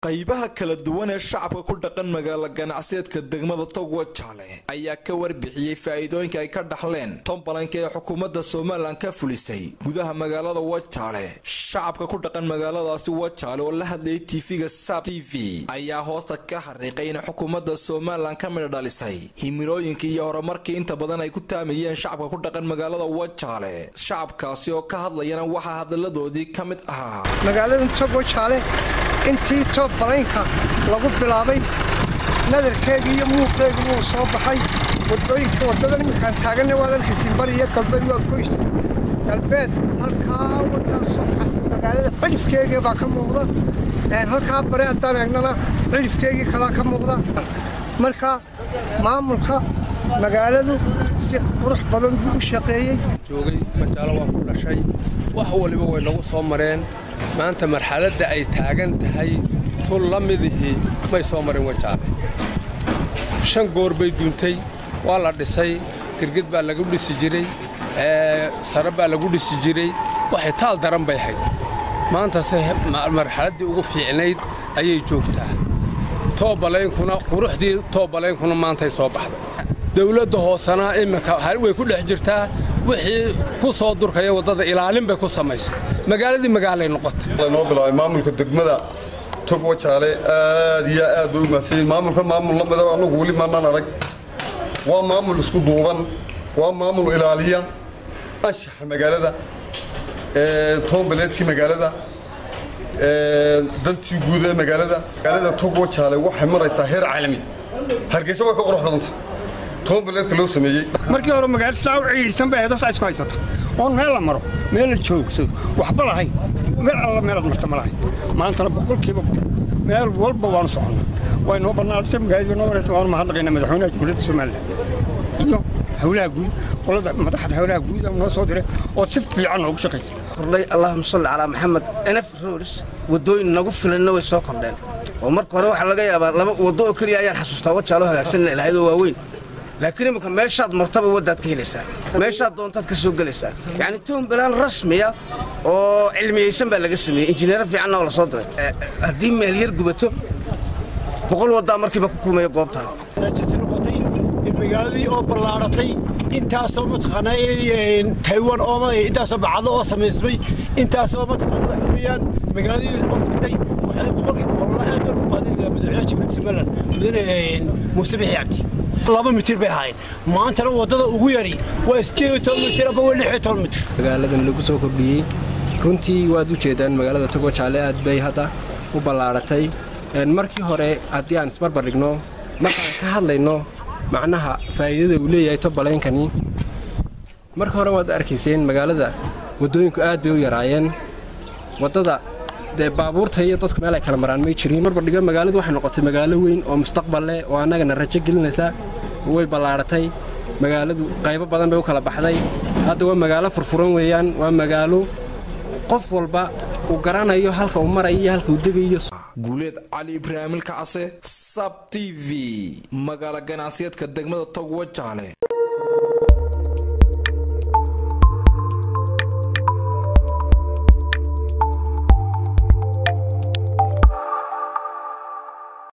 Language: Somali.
qaybaha kala duwan ee shacabka ku dhaqan magaalo ganacsiyeedka degmada togwa jaale ayaa ka warbixiyey faa'iidooyinka ay ka dhaxleen tombalanka ee xukuumadda somalilan ka fulisay gudaha magaalada wajaale shacabka ku dhaqan magaaladaasi wajaale oo la hadlayay tv-ga sab t v ayaa hoosta ka xariiqay in xukuumadda somalilan ka midha dhalisay himilooyinkii iyo horumarkii inta badan ay ku taamayeen shacabka ku dhaqan magaalada wajaale shacabkaasi oo ka hadlayana waxaa hadaladoodii ka mid ahaa magaaladan togwajaale intii toob balaynka lagu bilaabay nadarkeegii iyo muuqeegii wuu soo baxay wadooyinka waddadan iminkaan taaganna waad arkaysiin bari iyo galbeed waa goys galbeed halkaa wataasoo magaalada cidhifkeegii baa ka muuqda halkaa bare haddaan eegnana cidhifkeegii kalaa ka muuqda marka maamulka magaaladu si qurux badan buu u shaqeeyey joogay majaalo waa ku dhashay wax waliba way nagu soo mareen maanta marxaladda ay taagan tahay tun la midihii may soo marin wajaale shan goor bay duuntay waa la dhisay girgid baa lagu dhisi jiray sare baa lagu dhisi jiray waxay taal daran bay hayd maantase marxaladdii ugu fiicnayd ayay joogtaa toobalaynkuna quruxdii toobalaynkuna maantay soo baxday dawladda hoosena imminka way ku dhex jirtaa wixii ku soo durkaya waddada ilaalin bay ku samaysay magaaladii magaalay noqotay noo bilaabay maamulka degmada tog wajaale aad iyo aad bay u mahadsanyiin maamulkan maamul la mida annagu weli maanaan arag waa maamul isku duuban waa maamul ilaaliya anshaxa magaalada toonbaleedkii magaalada dantii guud ee magaalada magaalada tog wajaale waxay maraysaa heer caalami hargeysa waa ka qurux badanta toonbaleedka loo sameeyey markii hore magaalada saa u ciidhisan bay ahayd isku haysata oon meel la maro meel la joogsado waxba lahayn meel alla meelaad marta ma lahayn maantana boqolkiiba meel walba waanu soconnaa way noo bannaanatay magaalada noo wareegtay waanu mahadnaqaynaa madaxweynaha jamhuuriyadda somalilan iyo howlaha guud qolada madaxda howlaha guud noo soo diray oo si fiican noogu shaqaysa kordhay allahuma salli calaa maxamed enaf roris waddooyin nagu filanna way soo kordheen oo marka hore waxaa laga yaabaa laba waddo oo keliya ayaan xasuustaa wajaaloo hagaagsanna ilahayd oo waaweyn laakiin imminka meeshaad martaba waddaad ka helaysaa meeshaad doontaad ka soo gelaysaa yacni toombalaan rasmiya oo cilmiyeysan baa laga sameeyey injineero fiicanna oo la soo diray haddii meel yar gubato boqol waddaa markiiba ku kulmaya goobtaan magaaladii oo ballaaratay intaasoo mataqaanaa taywan oo intaasoo bacado oo samaysmay intaasoo mataqaanaa waxa weeyaan magaaladii oo fitay waxay boqolkii boqolla aad baan ugu baadinayna madaxweynaha jamhuuriyadda somaliland mudane muuse bixi cabdi laba mitir bay ahayd maantana waddada ugu yari waa iskeed iyo toban mitir aba waa lix iyo toban mitir magaaladan lagu soo kordhiyey runtii waad u jeedaan magaalada togo jaale aad bay hadda u ballaaratay markii hore haddii aan isbarbar dhigno markaan ka hadlayno macnaha faa'iidada uu leeyahay tobalaynkani marka hore waad arkayseen magaalada waddooyinku aad bay u yaraayeen waddada dee baabuurta iyo dadku meel ay kala maraan may jirin barbardhigo magaaladu waxay noqotay magaalo weyn oo mustaqbal leh oo annagana rajo gelinaysa way ballaaratay magaaladu qaybo badan bay u kala baxday hadda waa magaalo furfuran weeyaan waa magaalo qof walba uu garanayo halka uu marayo iyo halka uu degayo guuleed cali ibraahimilka case sab t v magaalo ganacsiyeedka degmada togwa jaale